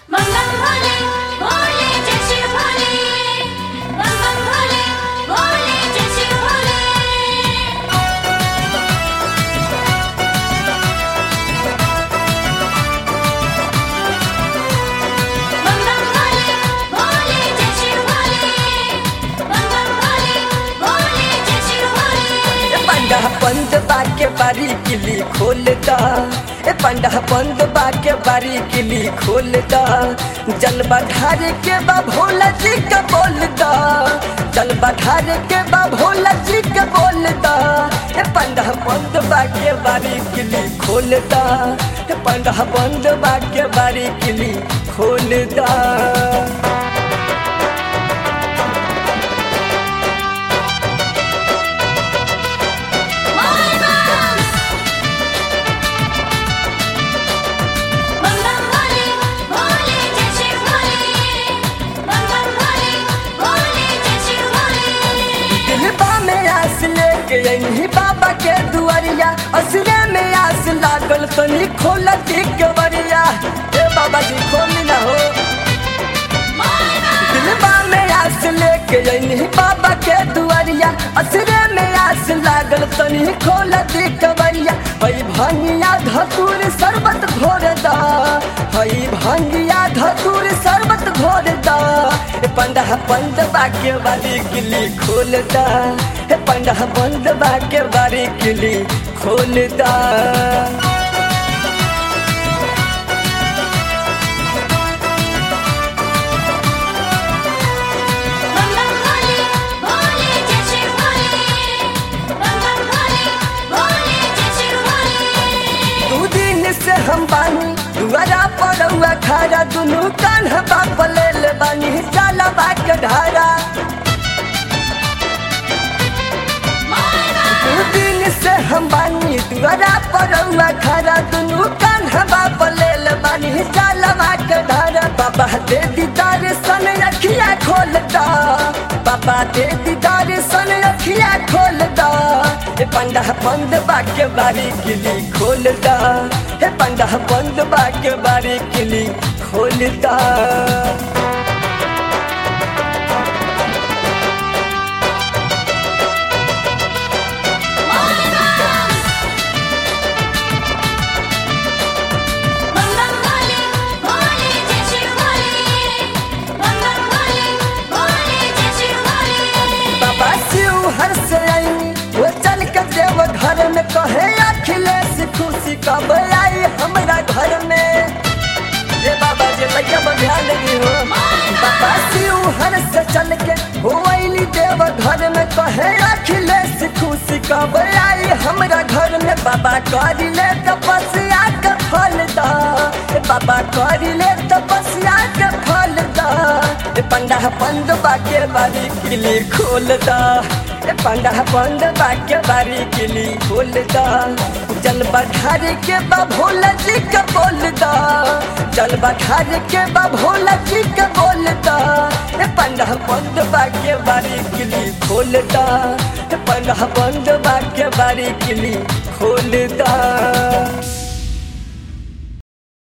मंगल भोले भोले जय शिव भोले मंगल भोले भोले जय शिव भोले मंगल भोले भोले जय शिव भोले मंगल भोले भोले जय शिव भोले ए पंडा बंद बाके बारी किली खोलता ए पंडा बंद बाके बारी किली खोलता जल बढ़ार के बा भोला जी का बोलता जल बढ़ार के बा भोला जी का बोलता ए पंडा बंद बाके बारी किली खोलता ए पंडा बंद बाके बारी किली खोलता मंगल भोले भोले जय शिव भोले मंगल भोले भोले जय शिव भोले दिलबा में आस लेके अइनी बाबा के दुआरिया असरे में आस लागल तनी खोल के बरिया ए बाबा जी खोली ना हो दिलबा में आस लेके अइनी बाबा के दुआरिया असरे में आस लागल तनी खोल के बरिया हई भंगिया धतूर शरबत घोर दा हई भंगिया धतूर शरबत घोर दा ए पंडा बंद बाके वाली किली खोलता ए पंडा बंद बाके वाली किली खोलता मंगल भोले भोले जय शिव भोले मंगल भोले भोले जय शिव भोले दू दिन से हम बानी दुआरा पड़ुआ खारा दुनू कान्हा बाप ले ले बानी जाला बाक ढारा दू दिन से हम बानी दुआरा पड़ुआ खारा दुनू कान्हा बाप ले ले बानी जाला बाक ढारा बाबा दे दीदार सन अखिया खोलता बाबा दे दीदार सन अखिया खोलता ए पंडा बंद बाके बारी किली खोलता हे पंडा बंद बाके बारी किली खोलता मंगल भोले भोले जय शिव भोले मंगल भोले भोले जय शिव भोले बाबा शिव हर से आई वो चल के देव घर में कहे अखिलेश खुशी कब आई हमरा घर में ये बाबा जी लैया पर ध्यान दी हो बाबा शिव हर से चल के हो अइली देव घर में कहे अखिलेश खुशी कब आई हमरा घर में बाबा करी ले तपस्या के फल दा ए बाबा करी ले तपस्या के फल दा ए पंडा बंद बाके बारी किली खोल दा ए पंडा बंद बाके बारी किली खोल दा जल बढ़ार के बा भोला जी के बोल दा जल बढ़ार के बा भोला जी के बोल दा ए पंडा बंद बाके बारी किली खोल दा ए पंडा बंद बाके बारी किली खोल दा